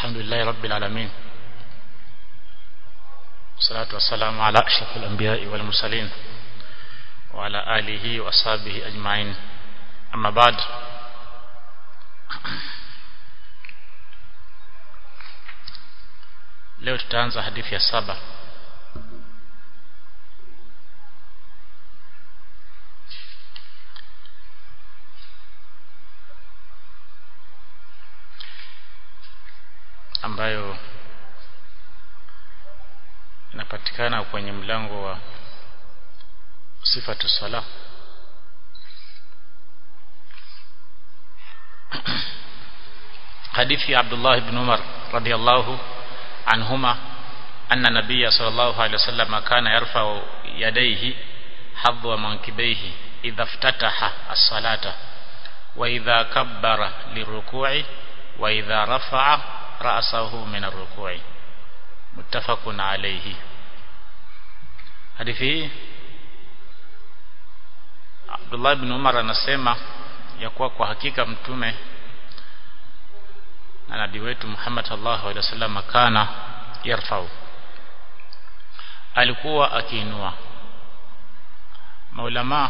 الحمد لله رب العالمين والصلاة والسلام على أشرف الأنبياء والمرسلين وعلى آله وأصحابه أجمعين أما بعد leo tutaanza hadithi ya saba ambayo inapatikana kwenye mlango wa sifatu sala hadithi ya Abdullah ibn Umar radiyallahu anhuma anna nabiyya sallallahu alayhi wasallam kana yarfa'u yadayhi hadwa mankibaihi idha iftataha as-salata wa idha kabbara liruku'i wa idha rafa'a ra'sahu min ar-ruku'i muttafaqun alayhi hadithi hii Abdullah ibn Umar anasema ya kuwa kwa hakika mtume na nabii wetu Muhammad sallallahu alaihi wasallam kana yarfau alikuwa akiinua maulama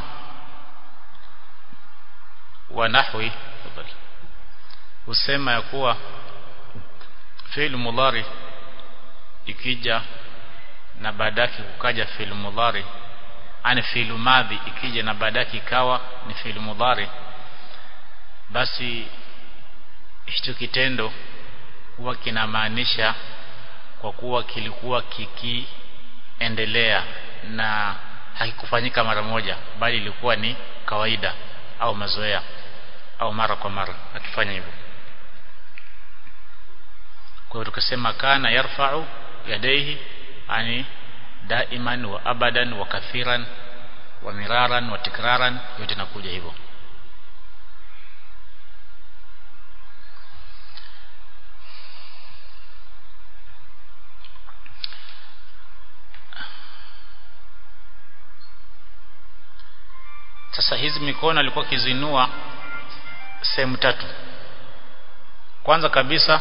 wa nahwi husema ya kuwa fi'l mudhari ikija na baadaki kukaja fi'l mudhari ani fi'l madhi ikija na baadaki ikawa ni fi'l mudhari basi hicho kitendo huwa kinamaanisha kwa kuwa kilikuwa kikiendelea na hakikufanyika mara moja bali ilikuwa ni kawaida au mazoea au mara kwa mara akifanya hivyo kwa hiyo tukasema kana yarfa'u yadaihi ani daiman wa abadan wa kathiran wa miraran wa tikraran yote nakuja hivyo sasa hizi mikono alikuwa kizinua sehemu tatu kwanza kabisa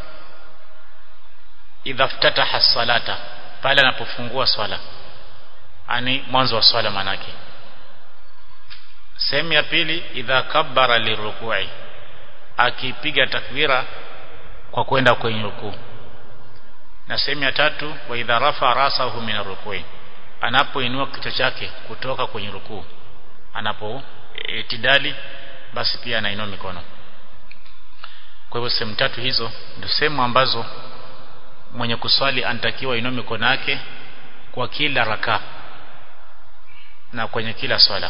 idha ftataha salata pale anapofungua swala ani mwanzo wa swala manake sehemu ya pili idha kabbara lirukui akipiga takbira kwa kwenda kwenye rukuu na sehemu ya tatu wa idha rafa rasahu min rukui anapoinua kichwa chake kutoka kwenye rukuu anapo itidali basi pia anainua mikono kwa hivyo sehemu tatu hizo ndio sehemu ambazo mwenye kuswali anatakiwa inue mikono yake kwa kila raka na kwenye kila swala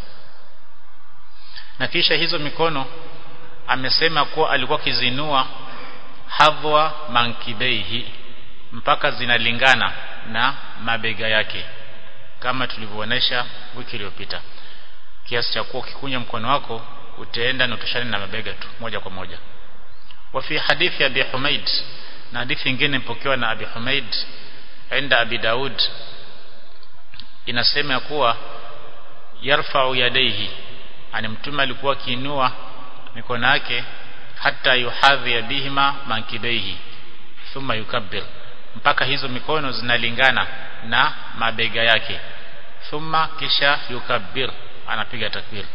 na kisha hizo mikono amesema kuwa alikuwa kizinua hadhwa mankibeihi mpaka zinalingana na mabega yake kama tulivyoonesha wiki iliyopita kiasi cha kuwa ukikunya mkono wako utaenda na utoshane na mabega tu moja kwa moja wa fi hadithi ya Abi Humaid na hadithi nyingine ipokewa na Abi Humaid enda Abi Daud inasema kuwa yarfa'u yadaihi ani mtume alikuwa akiinua mikono yake hata yuhadhi bihima mankibaihi thumma yukabbir mpaka hizo mikono zinalingana na mabega yake thumma kisha yukabbir anapiga takbir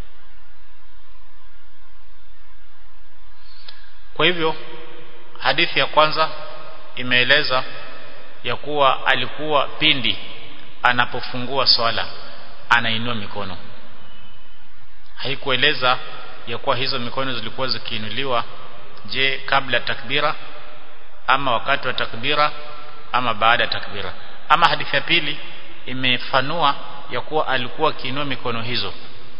kwa hivyo hadithi ya kwanza imeeleza ya kuwa alikuwa pindi anapofungua swala anainua mikono haikueleza ya kuwa hizo mikono zilikuwa zikiinuliwa je kabla takbira ama wakati wa takbira ama baada ya takbira ama hadithi ya pili imefanua ya kuwa alikuwa akiinua mikono hizo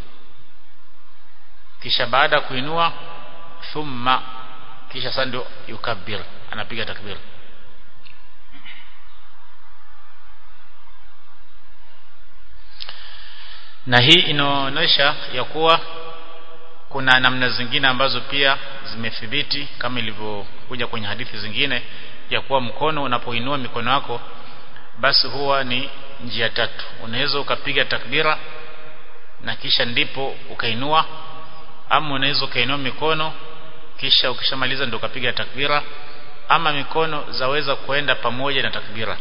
kisha baada ya kuinua thumma kisha sasa ndio yukabbir anapiga takbir na hii inaonyesha ya kuwa kuna namna zingine ambazo pia zimethibiti kama ilivyokuja kwenye hadithi zingine ya kuwa mkono unapoinua mikono yako basi huwa ni njia tatu unaweza ukapiga takbira na kisha ndipo ukainua ama unaweza ukainua mikono kisha ukishamaliza ndio ukapiga takbira ama mikono zaweza kuenda pamoja na takbira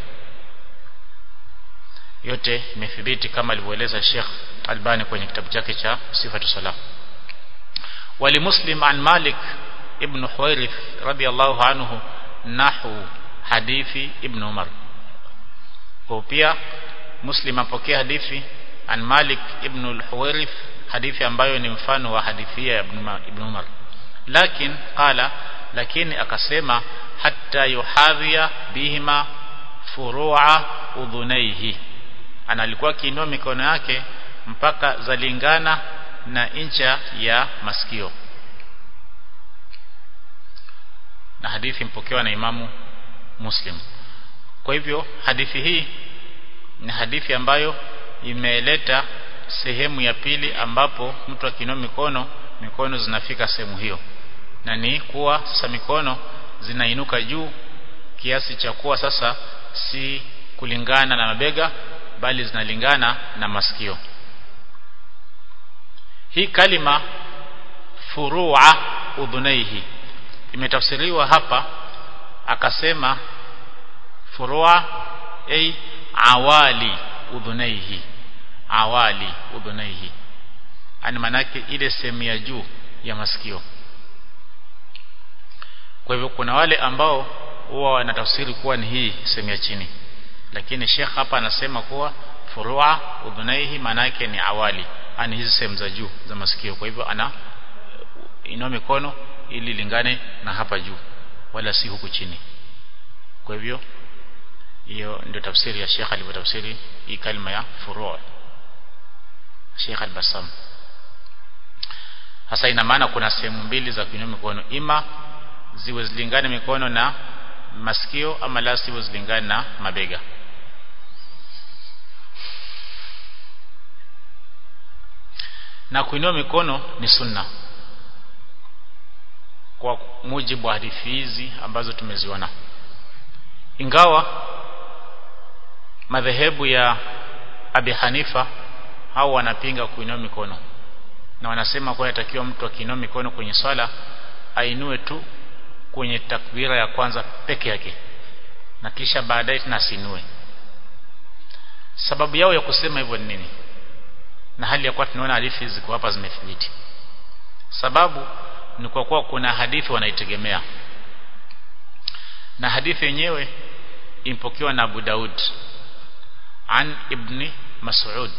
yote imethibiti kama alivyoeleza Sheikh Albani kwenye kitabu chake cha Sifatu Salah wali Muslim an Malik ibn Huwairith radiyallahu anhu nahu hadithi ibn Umar kwa pia Muslim apokea hadithi an Malik ibn al-Huwairith hadithi ambayo ni mfano wa hadithi ya ibn Umar lakin qala lakini akasema hatta yuhadhiya bihima furu'a udhunaihi ana alikuwa akiinua mikono yake mpaka zalingana na incha ya masikio na hadithi mpokewa na imamu Muslim kwa hivyo hadithi hii ni hadithi ambayo imeleta sehemu ya pili ambapo mtu akiinua mikono mikono zinafika sehemu hiyo na ni kuwa sasa mikono zinainuka juu kiasi cha kuwa sasa si kulingana na mabega bali zinalingana na masikio hii kalima furua udhunaihi imetafsiriwa hapa akasema furua ay awali udhunaihi awali udhunaihi ani manake ile sehemu ya juu ya masikio kwa hivyo kuna wale ambao huwa wanatafsiri kuwa ni hii sehemu ya chini lakini Sheikh hapa anasema kuwa furua udhunaihi manake ni awali ani hizi sehemu za juu za masikio kwa hivyo ana inua mikono ili lingane na hapa juu wala si huku chini kwa hivyo hiyo ndio tafsiri ya Sheikh alivyotafsiri hii kalima ya furua Sheikh al-Bassam hasa ina maana kuna sehemu mbili za kuinua mikono ima ziwe zilingane mikono na masikio ama la siwe zilingane na mabega na kuinua mikono ni sunna kwa mujibu wa hadithi hizi ambazo tumeziona ingawa madhehebu ya Abi Hanifa hao wanapinga kuinua mikono na wanasema kwa yatakiwa mtu akiinua mikono kwenye swala ainue tu kwenye takbira ya kwanza peke yake na kisha baadaye tena asinue sababu yao ya kusema hivyo ni nini na hali ya kuwa tunaona hadithi ziko hapa zimethibiti sababu ni kwa kuwa kuna hadithi wanaitegemea na hadithi yenyewe impokewa na Abu Daud an ibn Mas'ud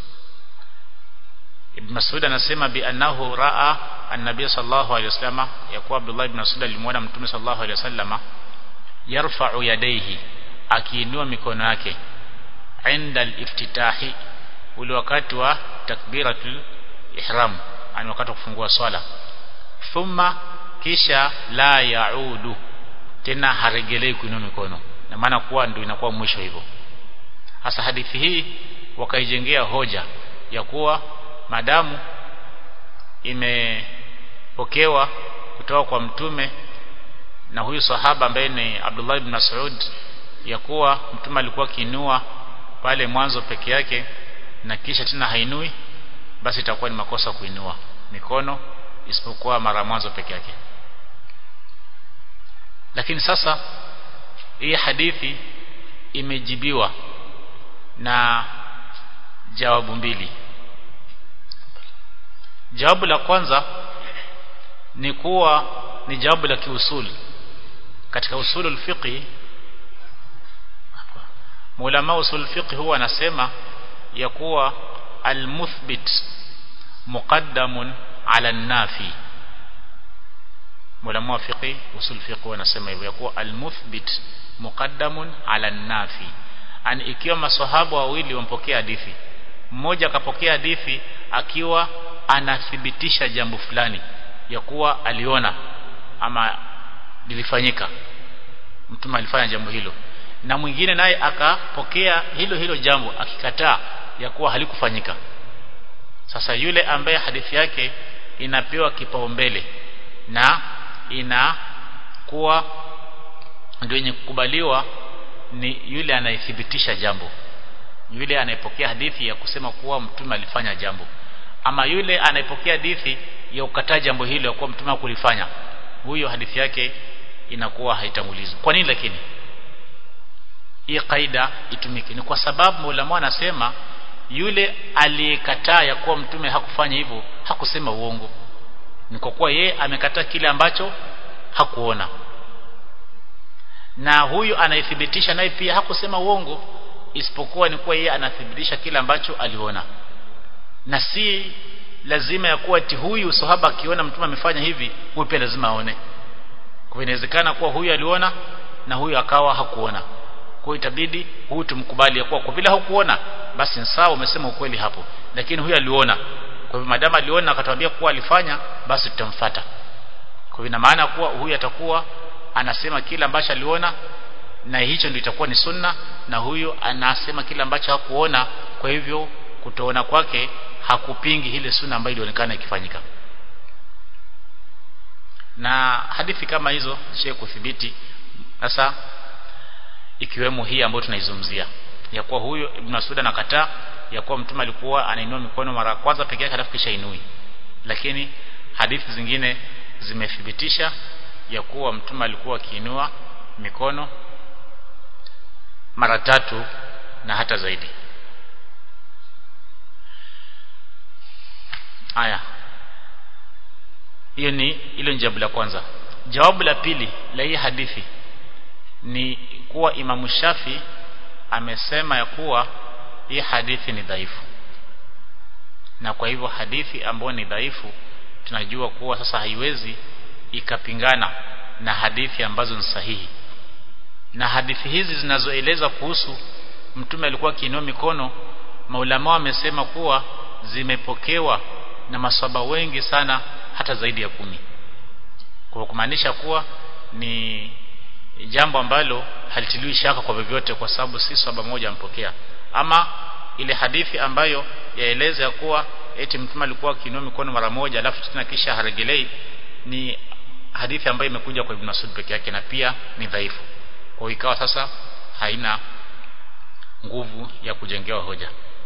Ibn Mas'ud anasema bi annahu raa an-nabiy sallallahu alayhi wasallam yakuwa Abdullah ibn Mas'ud alimwona mtume sallallahu alayhi wasallam yarfa'u yadayhi akiinua mikono yake inda al-iftitahi ule wakati wa takbiratul ihram ani wakati wa kufungua swala thumma kisha la yaudu tena haregelei kuinua mikono na maana kuwa ndio inakuwa mwisho hivyo hasa hadithi hii wakaijengea hoja ya kuwa madamu imepokewa kutoka kwa mtume na huyu sahaba ambaye ni Abdullah ibn Mas'ud ya kuwa mtume alikuwa kinua pale mwanzo peke yake na kisha tena hainui basi itakuwa ni makosa kuinua mikono isipokuwa mara mwanzo peke yake lakini sasa hii hadithi imejibiwa na jawabu mbili jawabu la kwanza ni kuwa ni jawabu la kiusuli katika usulul fiqh Maulama usul fiqh huwa anasema ya kuwa almuthbit muqaddamun ala nafi Maulama wa fiqh usul fiqh wanasema hivyo ya kuwa almuthbit muqaddamun ala nafi ani ikiwa maswahaba wawili wampokea hadithi mmoja akapokea hadithi akiwa anathibitisha jambo fulani ya kuwa aliona ama lilifanyika mtume alifanya jambo hilo na mwingine naye akapokea hilo hilo jambo akikataa ya kuwa halikufanyika sasa yule ambaye hadithi yake inapewa kipaumbele na inakuwa ndio yenye kukubaliwa ni yule anayethibitisha jambo yule anayepokea hadithi ya kusema kuwa mtume alifanya jambo ama yule anayepokea hadithi ya kukataa jambo hilo ya kuwa mtume hakulifanya huyo hadithi yake inakuwa haitangulizwi kwa nini lakini hii kaida itumike ni kwa sababu ulama anasema yule aliyekataa ya kuwa mtume hakufanya hivyo hakusema uongo ni kwa kuwa yeye amekataa kile ambacho hakuona na huyu anaithibitisha naye pia hakusema uongo isipokuwa ni kuwa yeye anathibitisha kile ambacho aliona na si lazima ya kuwa ati huyu sahaba akiona mtume amefanya hivi huyu pia lazima aone kwa inawezekana kuwa huyu aliona na huyu akawa hakuona kwa itabidi huyu tumkubali ya kuwa kwa vile hakuona basi ni sawa umesema ukweli hapo lakini huyu aliona kwa hivyo madama aliona akatuambia kuwa alifanya basi tutamfuata kwa hivyo ina maana kuwa huyu atakuwa anasema kile ambacho aliona na hicho ndio itakuwa ni sunna na huyu anasema kile ambacho hakuona kwa hivyo kutoona kwake hakupingi ile sunna ambayo ilionekana ikifanyika na hadithi kama hizo zishe kuthibiti sasa ikiwemo hii ambayo tunaizungumzia ya kuwa huyo Ibn Mas'ud anakataa ya kuwa mtume alikuwa anainua mikono mara kwanza pekee yake halafu kisha inui lakini hadithi zingine zimethibitisha ya kuwa mtume alikuwa akiinua mikono mara tatu na hata zaidi haya hiyo ni hilo jawabu la kwanza jawabu la pili la hii hadithi ni kuwa Imamu Shafi amesema ya kuwa hii hadithi ni dhaifu na kwa hivyo hadithi ambayo ni dhaifu tunajua kuwa sasa haiwezi ikapingana na hadithi ambazo ni sahihi na hadithi hizi zinazoeleza kuhusu mtume alikuwa akiinua mikono maulama wamesema kuwa zimepokewa na maswaba wengi sana hata zaidi ya kumi kwa kumaanisha kuwa ni jambo ambalo halitiliwi shaka kwa vyovyote kwa sababu si swaba moja ampokea ama ile hadithi ambayo yaeleza ya kuwa eti mtume alikuwa akiinua mikono mara moja alafu tena kisha haregelei ni hadithi ambayo imekuja kwa Ibn Masud peke yake na pia ni dhaifu kwa ikawa sasa haina nguvu ya kujengewa hoja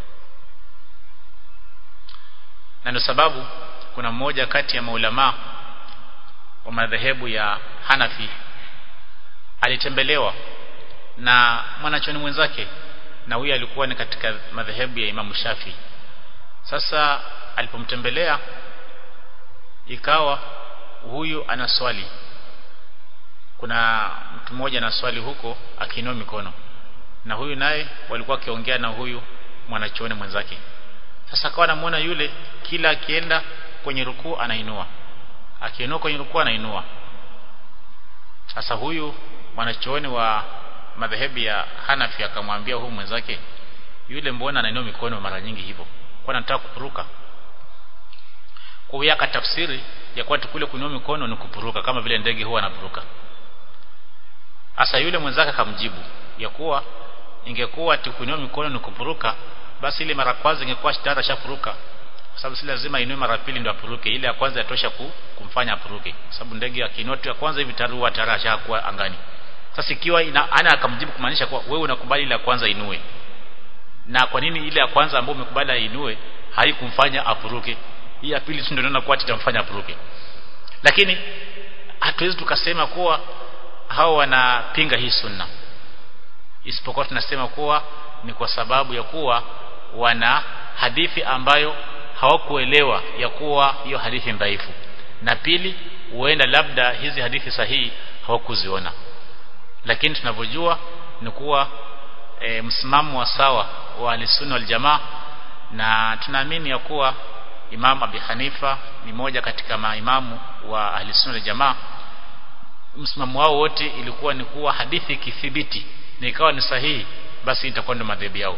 na ndio sababu kuna mmoja kati ya maulama wa madhehebu ya Hanafi alitembelewa na mwanachoni mwenzake na huyu alikuwa ni katika madhehebu ya Imamu Shafi sasa alipomtembelea ikawa huyu ana swali kuna mtu mmoja na swali huko akiinua mikono na huyu naye walikuwa akiongea na huyu mwanachuoni mwenzake sasa akawa anamuona yule kila akienda kwenye rukuu anainua akiinua kwenye rukuu anainua sasa huyu mwanachuoni wa madhehebu ya Hanafi akamwambia huyu mwenzake yule mbona anainua mikono mara nyingi hivyo kwa anataka kupuruka kwa hiyo akatafsiri ya kuwa kule kuinua mikono ni kupuruka kama vile ndege huwa anapuruka Asa yule mwenzake akamjibu ya kuwa ingekuwa kuinua mikono ni kupuruka basi ile mara kwanza ingekuwa tayari ashapuruka kwa sababu si lazima inue mara pili ndio apuruke ile ya kwanza yatosha ku, kumfanya apuruke kwa sababu ndege akiinua tu ya kwanza hivi tayari huwa tayari ashakuwa angani sasa ikiwa ina, ana akamjibu kumaanisha kuwa wewe unakubali ile ya kwanza inue na kwa nini ile ya kwanza ambayo umekubali ainue haikumfanya apuruke hii ya pili tu ndio naona kuwa itamfanya apuruke lakini hatuwezi tukasema kuwa hao wanapinga hii sunna isipokuwa tunasema kuwa ni kwa sababu ya kuwa wana hadithi ambayo hawakuelewa ya kuwa hiyo hadithi dhaifu na pili huenda labda hizi hadithi sahihi hawakuziona lakini tunavyojua ni kuwa e, msimamo wa sawa wa alisunna wal jamaa na tunaamini ya kuwa Imam Abi Hanifa ni moja katika maimamu wa ahlisunna wal jamaa msimamo wao wote ilikuwa ni kuwa hadithi ikithibiti na ikawa ni sahihi basi itakuwa ndio madhehebu yao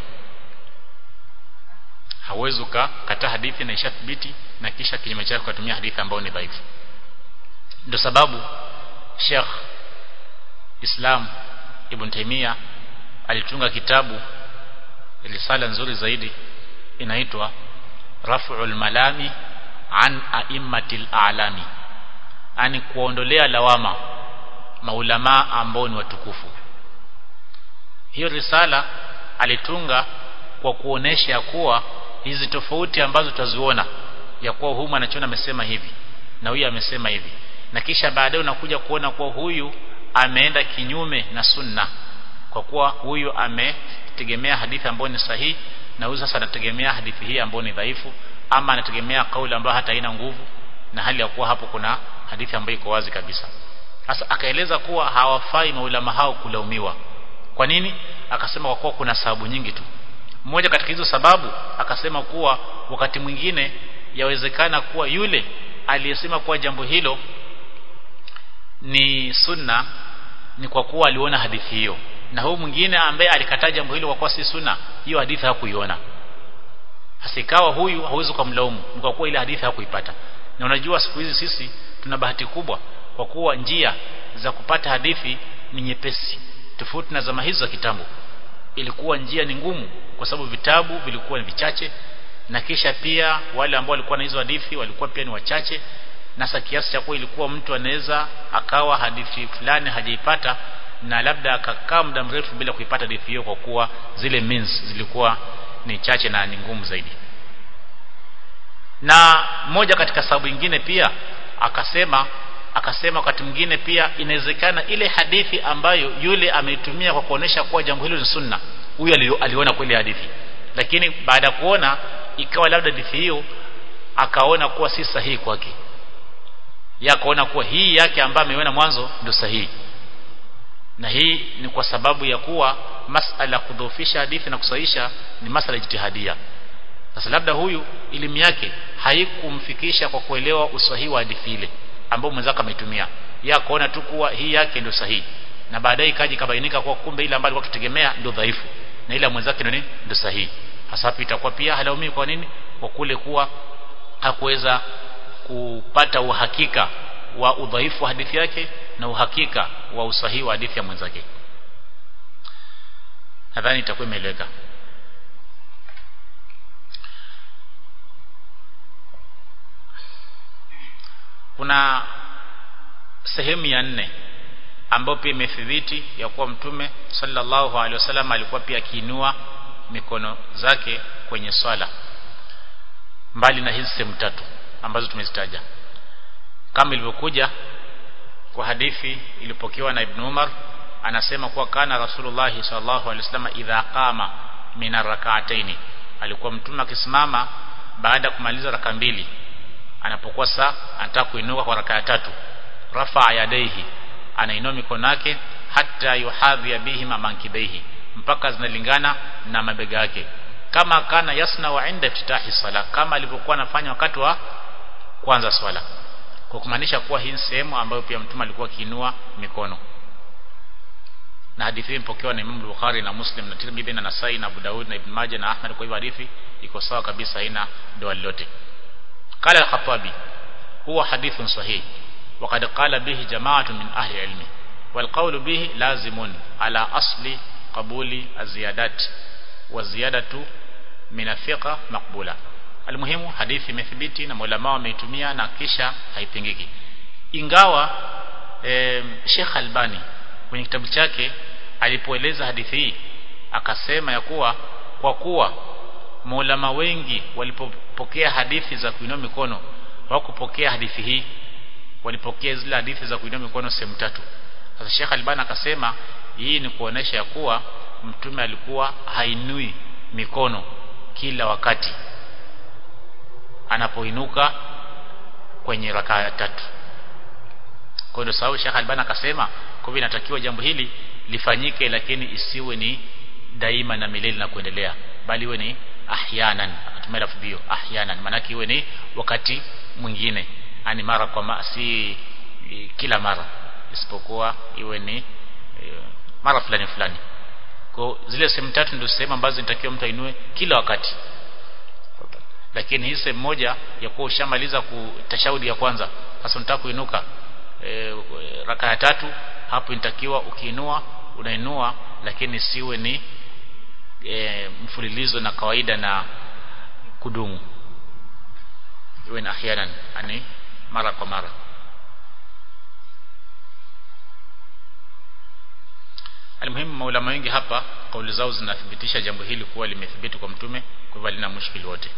hauwezi ukakataa hadithi na ishathibiti na kisha kinyume chake kutumia hadithi ambayo ni dhaifu ndio sababu Sheikh Islam Ibn Taymiyyah alitunga kitabu risala nzuri zaidi inaitwa Raf'ul Malami an a'immatil a'lami ani kuondolea lawama maulama ambao ni watukufu hiyo risala alitunga kwa kuonesha kuwa hizi tofauti ambazo tutaziona ya kuwa huyu anachona amesema hivi na huyu amesema hivi na kisha baadaye unakuja kuona kuwa huyu ameenda kinyume na sunna kwa kuwa huyu ametegemea hadithi ambayo ni sahihi na huyu sasa anategemea hadithi hii ambayo ni dhaifu ama anategemea kauli ambayo hata haina nguvu na hali ya kuwa hapo kuna hadithi ambayo iko wazi kabisa sasa akaeleza kuwa hawafai maulama hao kulaumiwa kwa nini akasema kwa kuwa kuna sababu nyingi tu mmoja katika hizo sababu akasema kuwa wakati mwingine yawezekana kuwa yule aliyesema kuwa jambo hilo ni sunna ni kwa kuwa aliona hadithi hiyo na huyu mwingine ambaye alikataa jambo hilo kwa kuwa si sunna hiyo hadithi hakuiona hasa ikawa huyu hauwezi kumlaumu ni kwa kuwa ile hadithi hakuipata na unajua siku hizi sisi tuna bahati kubwa kwa kuwa njia za kupata hadithi ni nyepesi tofauti na zama hizo za kitambo ilikuwa njia ni ngumu kwa sababu vitabu vilikuwa ni vichache na kisha pia wale ambao walikuwa na hizo hadithi walikuwa pia ni wachache na sasa kiasi cha kuwa ilikuwa mtu anaweza akawa hadithi fulani hajaipata na labda akakaa muda mrefu bila kuipata hadithi hiyo kwa kuwa zile means zilikuwa ni chache na ni ngumu zaidi na moja katika sababu nyingine pia akasema akasema wakati mwingine pia inawezekana ile hadithi ambayo yule ameitumia kwa kuonesha kuwa jambo hilo ni sunna huyu aliona kweli hadithi lakini baada ya kuona ikawa labda hadithi hiyo akaona kuwa si sahihi kwake ya akaona kuwa hii yake ambayo ameiona mwanzo ndio sahihi na hii ni kwa sababu ya kuwa masala kudhoofisha hadithi na kusahihisha ni masala jitihadia sasa labda huyu elimu yake haikumfikisha kwa kuelewa usahihi wa hadithi ile ambao mwenzake ametumia yeye akaona tu kuwa hii yake ndio sahihi na baadaye ikaji kabainika kuwa kumbe ile ambayo alikuwa tutegemea ndio dhaifu na ile mwenzake ndio nini ndio sahihi hasa hapo itakuwa pia halaumi kwa nini kwa kule kuwa hakuweza kupata uhakika wa udhaifu wa hadithi yake na uhakika wa usahihi wa hadithi ya mwenzake nadhani itakuwa imeeleweka kuna sehemu ya nne ambayo pia imethibiti ya kuwa mtume sallallahu alaihi wasallam alikuwa pia akiinua mikono zake kwenye swala mbali na hizi sehemu tatu ambazo tumezitaja kama ilivyokuja kwa hadithi ilipokewa na Ibn Umar anasema kuwa kana Rasulullah sallallahu alaihi wasallam idha qama min rak'ataini alikuwa mtume akisimama baada ya kumaliza raka mbili anapokuwa saa anataka kuinuka kwa raka ya tatu rafa yadaihi anainua mikono yake hata yuhadhi bihima mankibaihi mpaka zinalingana na mabega yake kama kana yasna wa inda iftitahi sala kama alivyokuwa anafanya wakati wa kwanza swala kwa kumaanisha kuwa hii sehemu ambayo pia mtume alikuwa akiinua mikono na hadithi hii imepokewa na Imam Bukhari na Muslim na Tirmidhi na Nasai na Abu Daud na Ibn Majah na Ahmad kwa hivyo hadithi iko sawa kabisa haina doa lolote قال الخطابي هو حديث صحيح وقد قال به جماعة من أهل العلم والقول به لازم على أصل قبول الزيادات والزيادة من الثقة مقبولة المهم hadithi imethibiti na maulama wameitumia na kisha haipingiki ingawa e, Sheikh Albani kwenye kitabu chake alipoeleza hadithi hii akasema ya kuwa kwa kuwa maulama wengi walipopokea hadithi za kuinua mikono hawakupokea hadithi hii walipokea zile hadithi za kuinua mikono sehemu tatu sasa Sheikh Albani akasema hii ni kuonesha ya kuwa mtume alikuwa hainui mikono kila wakati anapoinuka kwenye rakaa ya tatu kwa hiyo sababu Sheikh Albani akasema kwa hivyo inatakiwa jambo hili lifanyike lakini isiwe ni daima na milele na kuendelea bali iwe ni ahyanan akatumia lafzi hiyo ahyanan maana iwe ni wakati mwingine yani mara kwa ma, si e, kila mara isipokuwa iwe ni e, mara fulani fulani kwa zile sehemu tatu ndio sehemu ambazo inatakiwa mtu ainue kila wakati lakini hii sehemu moja ya kuwa ushamaliza kutashahudi ya kwanza sasa unataka kuinuka e, raka ya tatu hapo inatakiwa ukiinua unainua lakini siwe ni e, mfululizo na kawaida na kudumu iwe na ahyanan yani mara kwa mara Almuhimu maulama wengi hapa kauli zao zinathibitisha jambo hili kuwa limethibiti kwa mtume kwa hivyo lina mushkili wote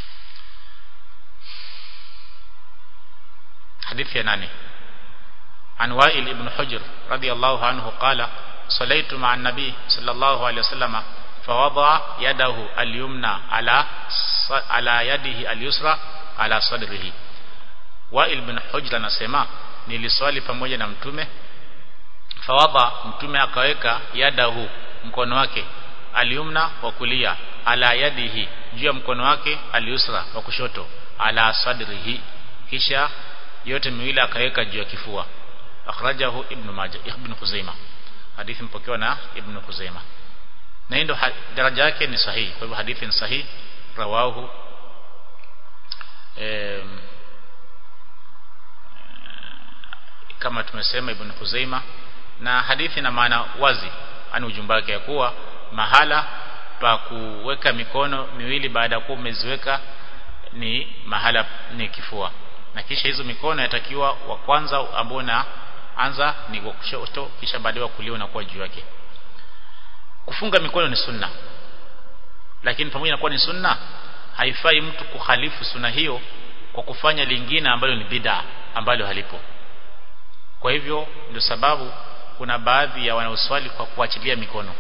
hadithi ya nane عن وائل بن حجر رضي الله عنه قال صليت مع النبي صلى الله عليه وسلم فوضع يده اليمنى على على يده اليسرى على صدره Wail bin Hujr anasema niliswali pamoja na mtume fawadha mtume akaweka yadahu mkono wake aliumna wa kulia ala yadihi juu ya mkono wake aliusra wa kushoto ala sadrihi kisha yote miwili akaweka juu ya kifua akhrajahu ibn majah ibn khuzaimah hadithi mpokewa na ibn khuzaimah na hii ndo daraja yake ni sahihi kwa hivyo hadithi ni sahihi rawahu eh, kama tumesema ibn Khuzaima na hadithi na maana wazi ani ujumbe wake ya kuwa mahala pa kuweka mikono miwili baada ya kuwa umeziweka ni mahala ni kifua na kisha hizo mikono yatakiwa wa kwanza ambao na anza ni kwa kushoto kisha baadaye kulia unakuwa juu yake kufunga mikono ni sunna lakini pamoja na kuwa ni sunna haifai mtu kukhalifu sunna hiyo kwa kufanya lingine ambalo ni bid'a ambalo halipo kwa hivyo ndio sababu kuna baadhi ya wanaoswali kwa kuachilia mikono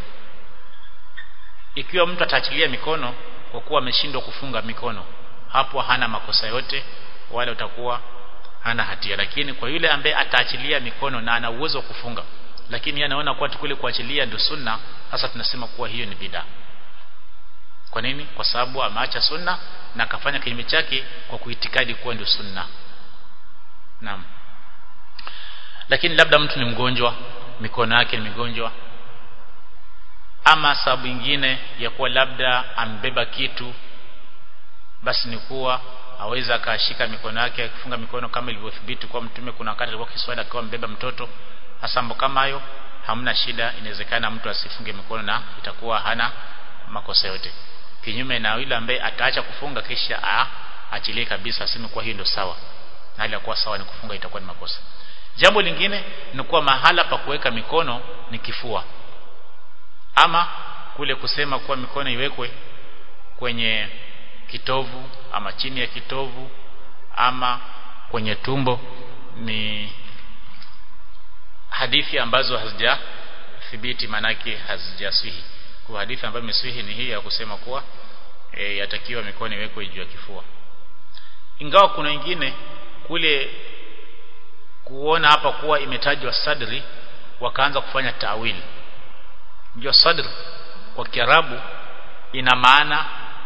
ikiwa mtu ataachilia mikono kwa kuwa ameshindwa kufunga mikono hapo hana makosa yote wala utakuwa hana hatia lakini kwa yule ambaye ataachilia mikono na ana uwezo wa kufunga lakini anaona kuwa tukule kuachilia ndio sunna sasa tunasema kuwa hiyo ni bid'a kwa nini kwa sababu ameacha sunna na akafanya kinyume chake kwa kuitikadi kuwa ndio sunna naam lakini labda mtu ni mgonjwa mikono yake ni migonjwa ama sababu nyingine ya kuwa labda ambeba kitu basi ni kuwa aweza akashika mikono yake akifunga mikono kama ilivyothibiti kwa mtume kuna wakati alikuwa kiswali akiwa mbeba mtoto hasa mambo kama hayo hamna shida inawezekana mtu asifunge mikono na itakuwa hana makosa yote kinyume na yule ambaye ataacha kufunga kisha aachilie kabisa aseme kuwa hiyo ndio sawa na hali ya kuwa sawa ni kufunga itakuwa ni makosa jambo lingine ni kuwa mahala pa kuweka mikono ni kifua ama kule kusema kuwa mikono iwekwe kwenye kitovu ama chini ya kitovu ama kwenye tumbo ni hadithi ambazo hazijathibiti manake hazijaswihi kwa hadithi ambayo imeswihi ni hii ya kusema kuwa e, yatakiwa mikono iwekwe juu ya kifua ingawa kuna wengine kule kuona hapa kuwa imetajwa sadri wakaanza kufanya tawili ndio sadr kwa kiarabu ina maana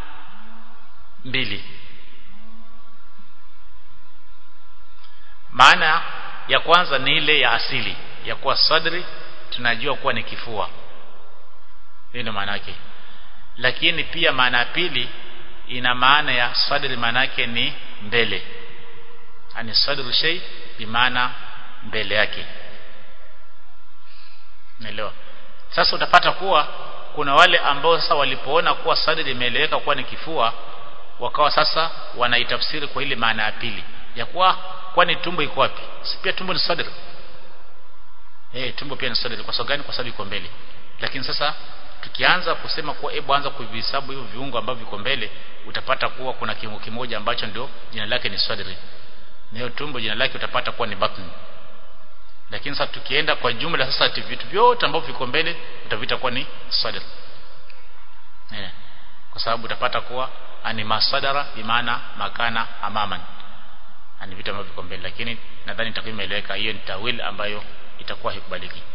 mbili maana ya kwanza ni ile ya asili ya kuwa sadri tunajua kuwa ni kifua hiyo ndio maana yake lakini pia maana ya pili ina maana ya sadri maana yake ni mbele ani sadru shay bimaana mbele yake naelewa sasa utapata kuwa kuna wale ambao sasa walipoona kuwa sadri imeeleweka kuwa ni kifua wakawa sasa wanaitafsiri kwa ile maana ya pili ya kuwa kwani tumbo iko wapi si pia tumbo ni sadri eh tumbo pia ni sadri kwa sababu gani kwa sababu iko mbele lakini sasa tukianza kusema kuwa hebu anza kuvihesabu hivyo viungo ambavyo viko mbele utapata kuwa kuna kiungo kimoja ambacho ndio jina lake ni sadri na hiyo tumbo jina lake utapata kuwa ni batni lakini sasa tukienda kwa jumla sasa vitu vyote ambavyo viko mbele utavita kuwa ni sadr yeah. kwa sababu utapata kuwa ani masadara bimaana makana amaman ani vitu ambavyo viko mbele lakini nadhani itakuwa imeeleweka hiyo ni tawil ambayo itakuwa haikubaliki